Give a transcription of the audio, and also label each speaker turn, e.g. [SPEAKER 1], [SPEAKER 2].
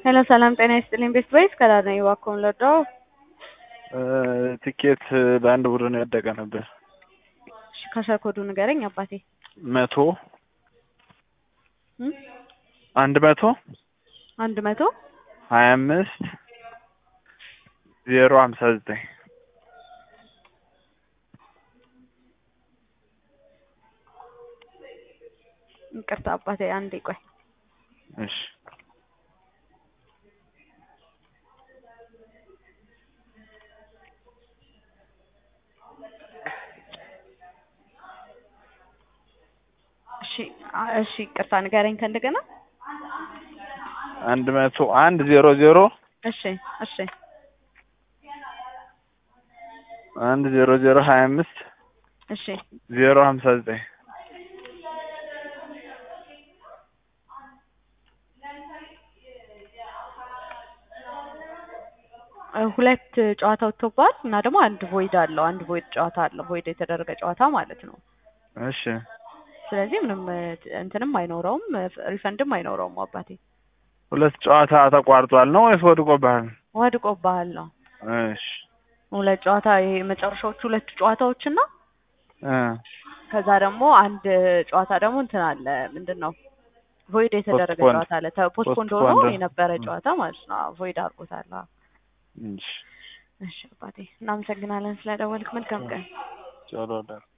[SPEAKER 1] ሄሎ ሰላም ጤና ይስጥልኝ። ቤስት ቮይስ ከዳር ነኝ። እባክዎን ልርዳዎ?
[SPEAKER 2] ትኬት በአንድ ቡድን የወደቀ ነበር።
[SPEAKER 1] እሺ ከሸር ኮዱ ንገረኝ አባቴ።
[SPEAKER 2] መቶ
[SPEAKER 1] እም?
[SPEAKER 2] አንድ መቶ
[SPEAKER 1] አንድ መቶ
[SPEAKER 2] ሀያ አምስት ዜሮ ሀምሳ ዘጠኝ
[SPEAKER 1] ይቅርታ አባቴ አንዴ ቆይ።
[SPEAKER 2] እሺ
[SPEAKER 1] እሺ አ- እሺ ይቅርታ ንገረኝ ከእንደገና።
[SPEAKER 2] አንድ መቶ አንድ ዜሮ ዜሮ
[SPEAKER 1] እሺ እሺ
[SPEAKER 2] አንድ ዜሮ ዜሮ ሀያ አምስት
[SPEAKER 1] እሺ
[SPEAKER 2] ዜሮ ሀምሳ ዘጠኝ
[SPEAKER 1] እ ሁለት ጨዋታ ወጥቶባል እና ደግሞ አንድ ቮይድ አለው። አንድ ቮይድ ጨዋታ አለው። ቮይድ የተደረገ ጨዋታ ማለት ነው።
[SPEAKER 2] እሺ
[SPEAKER 1] ስለዚህ ምንም እ እንትንም አይኖረውም እ ሪፈንድም አይኖረውም አባቴ።
[SPEAKER 2] ሁለት ጨዋታ ተቋርጧል ነው ወይስ ወድቆብሃል?
[SPEAKER 1] ወድቆብሃል ነው።
[SPEAKER 2] እሺ
[SPEAKER 1] ሁለት ጨዋታ ይሄ መጨረሻዎቹ ሁለቱ ጨዋታዎች እና
[SPEAKER 2] እ
[SPEAKER 1] ከዛ ደግሞ አንድ ጨዋታ ደግሞ እንትን አለ ምንድን ነው ቮይድ የተደረገ
[SPEAKER 2] ፖስትፖንድ።
[SPEAKER 1] ጨዋታ አለ። ፖስትፖንድ ሆኖ
[SPEAKER 2] ፖስትፖንድ።
[SPEAKER 1] የነበረ
[SPEAKER 2] ም።
[SPEAKER 1] ጨዋታ ማለት ነው። ቮይድ አድርጎታል። አዎ።
[SPEAKER 2] እሺ
[SPEAKER 1] እሺ አባቴ እናመሰግናለን ስለደወልክ። መልካም ቀን።
[SPEAKER 2] ጨሎ